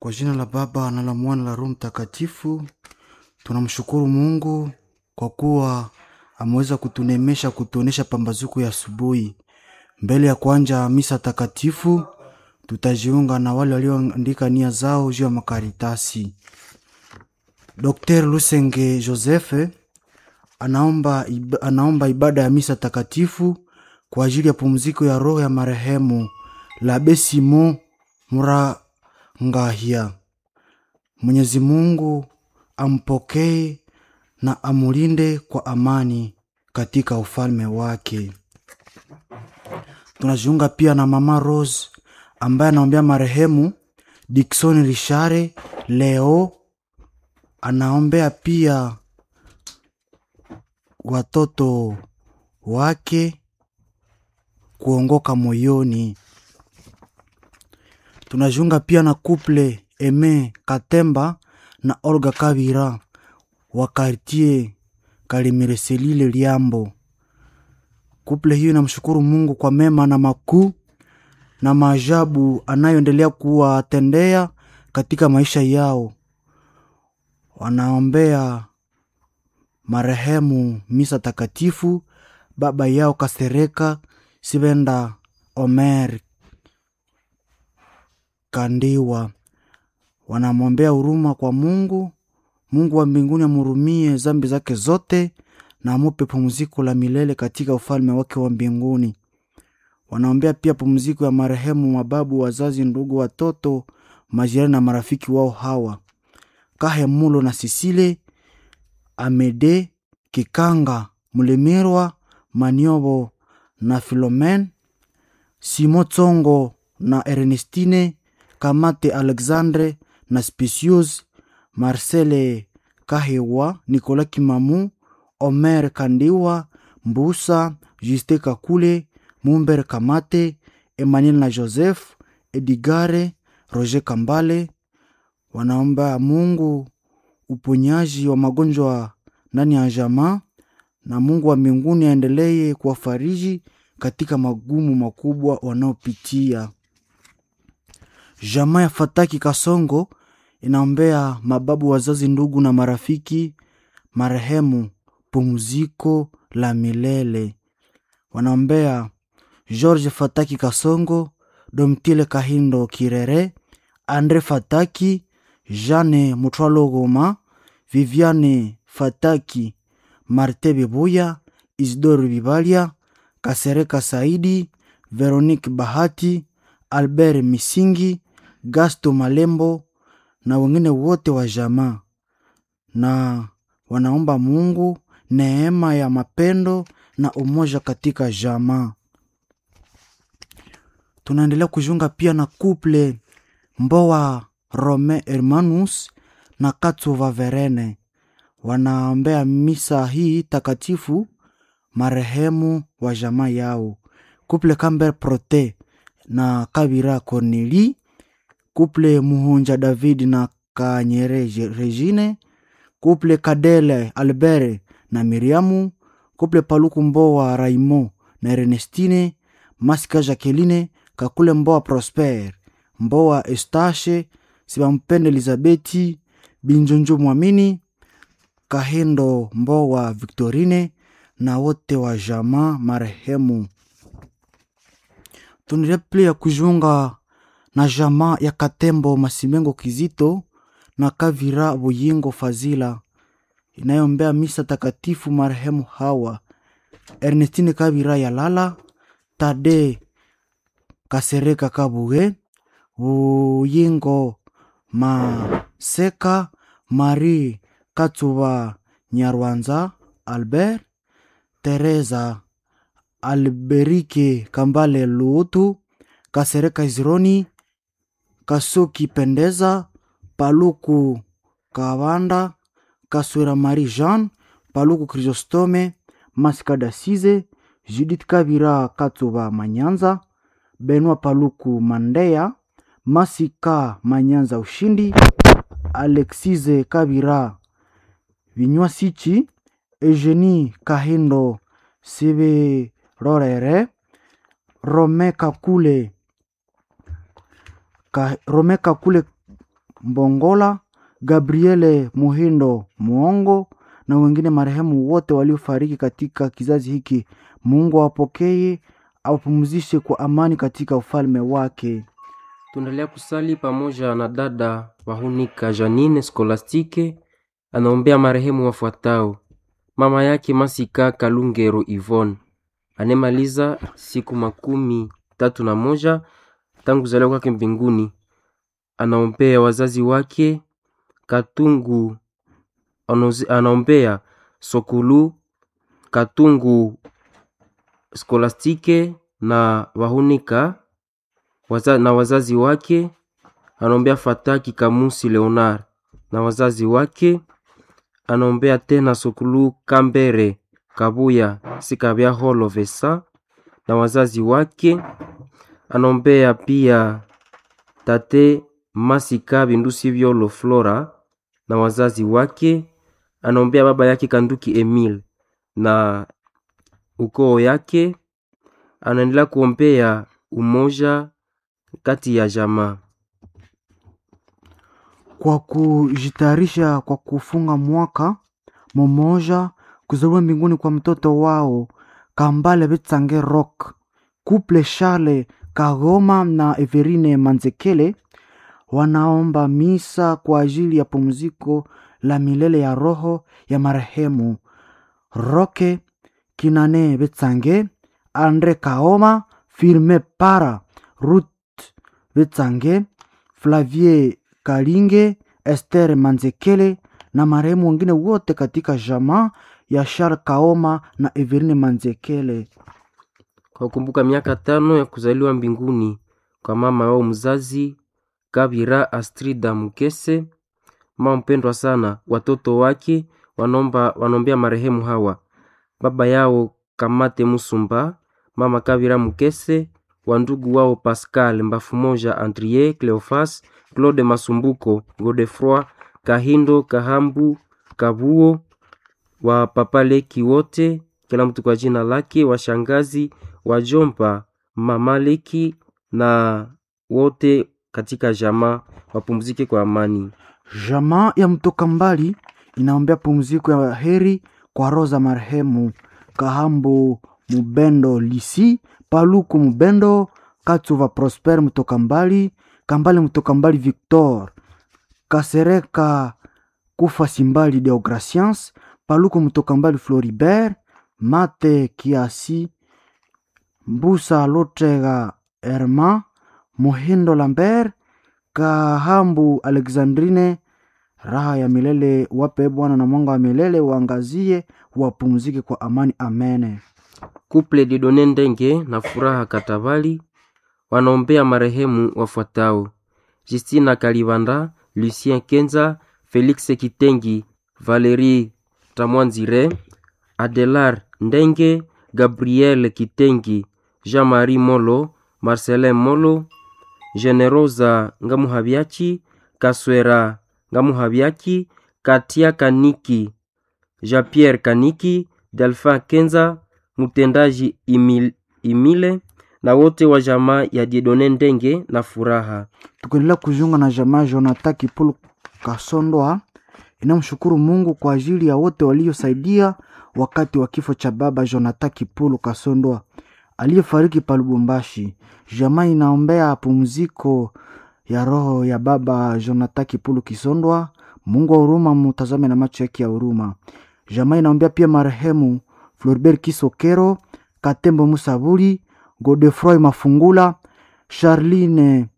Kwa jina la Baba na la Mwana na la Roho Mtakatifu, tunamshukuru Mungu kwa kuwa ameweza kutunemesha, kutuonesha pambazuko ya asubuhi. Mbele ya kuanja misa takatifu, tutajiunga na wale walioandika nia zao juu ya makaritasi. Dr. Lusenge Joseph anaomba, ib- anaomba ibada ya misa takatifu kwa ajili ya pumziko ya roho ya marehemu Labe Simon Murangahia. Mwenyezi Mungu ampokee na amulinde kwa amani katika ufalme wake. Tunajiunga pia na mama Rose ambaye anaombea marehemu Dickson Richare leo, anaombea pia watoto wake kuongoka moyoni. Tunajiunga pia na couple Eme Katemba na Olga Kabira wa kartier Kalimireselile Liambo. Kuple hiyo inamshukuru Mungu kwa mema na makuu na maajabu anayoendelea kuwatendea katika maisha yao. Wanaombea marehemu misa takatifu baba yao Kasereka Sibenda Omer Kandiwa. Wanamwombea huruma kwa Mungu. Mungu wa mbinguni amhurumie zambi zake zote na amupe pumziko la milele katika ufalme wake wa mbinguni. Wanaombea pia pumziko ya marehemu mababu, wazazi, ndugu, watoto, majirani na marafiki wao hawa Kahemulo na Sisile Amede Kikanga Mulemirwa Maniobo na Filomen Simo Tsongo na Ernestine Kamate Alexandre na Spicius Marcele Kahewa Nicolas Kimamu Omer Kandiwa Mbusa Juste Kakule Mumber Kamate Emmanuel na Joseph Edigare Roger Kambale wanaomba Mungu uponyaji wa magonjwa ndani ya jamaa na Mungu wa mbinguni aendelee kuwafariji katika magumu makubwa wanaopitia. Jamaa ya Fataki Kasongo inaombea mababu, wazazi, ndugu na marafiki marehemu pumziko la milele. Wanaombea George Fataki Kasongo, Domtile Kahindo Kirere, Andre Fataki, Jane Mutwalo Goma, Viviane Fataki, Marte Bibuya, Isidore Bibalia, Kasereka Saidi, Veronique Bahati, Albert Misingi, Gasto Malembo na wengine wote wa jamaa, na wanaomba Mungu neema ya mapendo na umoja katika jamaa. Tunaendelea kujiunga pia na couple Mbowa Rome Hermanus na Katsuva Verene wanaombea misa hii takatifu marehemu wa jamaa yao. Couple Camber Prote na Kabira Corneli, couple Muhunja David na Kanyere Je- Regine, couple Kadele Albert na Miriamu, couple Paluku Mbowa Raimo na Ernestine, Masika Jacqueline, Kakule Mbowa Prosper, Mbowa Estache, Sibampende Elizabeti, Binjonjo Mwamini, Kahendo Mbowa Victorine na wote wa jamaa marehemu. Tunaendelea pia kujiunga na jamaa ya Katembo Masimengo Kizito na Kavira Buyingo Fazila inayombea misa takatifu marehemu hawa Ernestine Kavira Yalala, Tade Kasereka Kabuge, Buyingo Maseka, Marie Katsuba Nyarwanza, Albert Teresa Alberike Kambale Luutu, Kasereka Izironi, Kasuki Pendeza, Paluku Kawanda, Kaswera Marie Jean, Paluku Chrysostome, Masika Dasize, Judith Kabira Katsuba Manyanza, Benwa Paluku Mandeya, Masika Manyanza Ushindi, Alexize Kabira Vinywa Sichi, Eugenie Kahindo Sibe Rorere, Rome Kakule Ka, Rome Kakule Mbongola, Gabriele Muhindo Muongo na wengine marehemu wote waliofariki katika kizazi hiki. Mungu awapokee, awapumzishe kwa amani katika ufalme wake. Tunaendelea kusali pamoja na dada Wahunika Janine Skolastike, anaombea marehemu wafuatao: mama yake Masika Kalungero Yvonne anemaliza siku makumi tatu na moja tangu kuzaliwa kwake mbinguni. Anaombea wazazi wake Katungu, anozi- anaombea Sokulu Katungu Skolastike na Wahunika waza, na wazazi wake. Anaombea Fataki Kamusi Leonard na wazazi wake. Anaombea tena Sokulu Kambere Kabuya Sikabya Holo Vesa na wazazi wake. Anaombea pia tate Masika Bindusi Vyolo Flora na wazazi wake. Anaombea baba yake Kanduki Emil na ukoo yake. Anaendelea kuombea umoja kati ya jamaa. kwa kujitayarisha kwa kufunga mwaka mmoja kuzaliwa mbinguni kwa mtoto wao Kambale Betsange Rock, Couple Charles Kagoma na Everine Manzekele wanaomba misa kwa ajili ya pumziko la milele ya roho ya marehemu Roke Kinane Betsange, Andre Kaoma, Firme Para, Ruth Betsange, Flavie Kalinge, Esther Manzekele na marehemu wengine wote katika jamaa ya Charles Kaoma na Everine Manzekele. kwa kukumbuka miaka tano ya kuzaliwa mbinguni kwa mama wao mzazi Kabira Astrida Mukese, mama mpendwa sana. Watoto wake wanaomba wanaombea marehemu hawa: baba yao Kamate Musumba, mama Kabira Mukese, wandugu wao Pascal Mbafu moja, Andrie Cleofas, Claude Masumbuko, Godefroi Kahindo, Kahambu, Kabuo, wa papa Leki wote, kila mtu kwa jina lake, washangazi, wajomba, mama Leki na wote katika jamaa wapumzike kwa amani. Jamaa ya mtoka mbali inaombea pumziko ya heri kwa roho za marehemu Kahambo Mubendo Lisi, Paluku Mubendo, Katsuva Prosper mtoka mbali, Kambale mtoka mbali Victor, Kasereka Kufa Simbali Deograciens, Paluku mtoka mbali Floribert, Mate Kiasi, Mbusa Lotega Herma, Mohindo Lambert, Kahambu Alexandrine, raha ya milele wape Bwana na mwanga wa milele waangazie, wapumzike kwa amani. Amene. Kuple Didone Ndenge na Furaha Katabali wanaombea marehemu wafuatao: Justina Kalibanda, Lucien Kenza, Felix Kitengi, Valerie Tamwanzire, Adelar Ndenge, Gabriel Kitengi, Jean-Marie Molo, Marcelin Molo, Generosa Ngamuhabiachi, Kaswera Ngamuhabiaki, Katia Kaniki, Jean-Pierre Kaniki, Delphin Kenza, mtendaji Imil, Imile na wote wa jamaa ya Diedone Ndenge na Furaha. Tukiendelea kujiunga na jamaa Jonathan Kipulu Kasondoa inamshukuru Mungu kwa ajili ya wote waliosaidia wakati wa kifo cha baba Jonathan Kipulu Kasondoa aliyefariki pa Lubumbashi. Jamaa inaombea pumziko ya roho ya baba Jonathan Kipulu Kisondwa. Mungu wa huruma mutazame na macho yake ya huruma. Jamaa inaombea pia marehemu Floribert Kisokero, Katembo Musabuli, Godefroy Mafungula, Charline